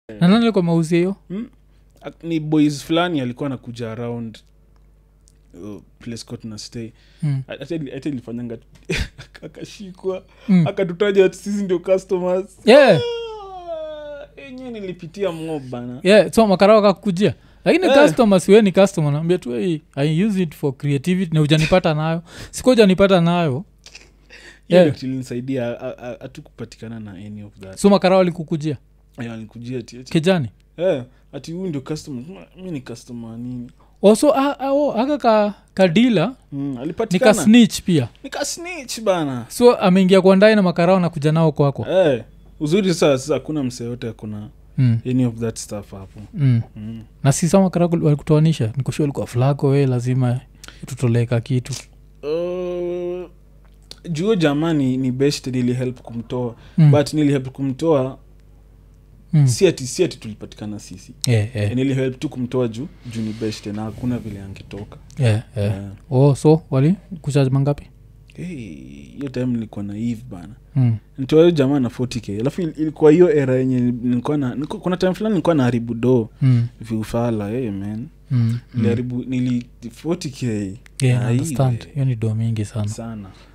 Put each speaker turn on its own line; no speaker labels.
na nani alikuwa mauzia hiyo
hmm? Ak- ni boys fulani alikuwa anakuja around uh, place kwa tuna stay
mm.
hata hata ilifanyanga akashikwa
mm.
akatutaja ati sisi ndio customers
yeah.
Ah, enyewe nilipitia mob bana
yeah. so makarao kakukujia lakini
Eh.
customer siwe ni customer naambia tu hey, i use it for creativity na ujanipata nayo siku ujanipata nayo
hiyo
Yeah.
ndio kilinisaidia hatukupatikana na any of that
so makarao alikukujia
Aya, alikujia ati ati
kijani
eh, ati huyu ndio customer mi ni customer nini
also ah, ah, oh, aka ka, kadila
mm,
nika
alipatikana
snitch pia
nika snitch bana
so ameingia kwa ndani na makarao na kuja nao kwako
eh, uzuri sasa sasa hakuna msee yote akuna
mm.
any of that stuff hapo
mm.
mm.
na sisa makarao walikutoanisha nikushua likuwa flako we lazima tutoleka kitu
uh, juo jamani ni best nilihelp kumtoa
mm.
but nilihelp kumtoa
mm.
si ati si ati tulipatikana sisi
yeah, yeah,
nilihelp tu kumtoa juu juu ni best na hakuna vile angetoka
yeah, yeah.
Eh.
oh so wali kuchaji mangapi
Hey, hiyo time nilikuwa na eve bana
mm.
nitoa hiyo jamaa na 40k alafu il- ilikuwa hiyo era yenye nilikuwa na nilikuwa- kuna time fulani nilikuwa na haribu do
Mm.
viufala hey, man
Mm. Mm.
niliharibu nili 40k
Yeah,
Ai,
understand
we.
hiyo ni do mingi sana
sana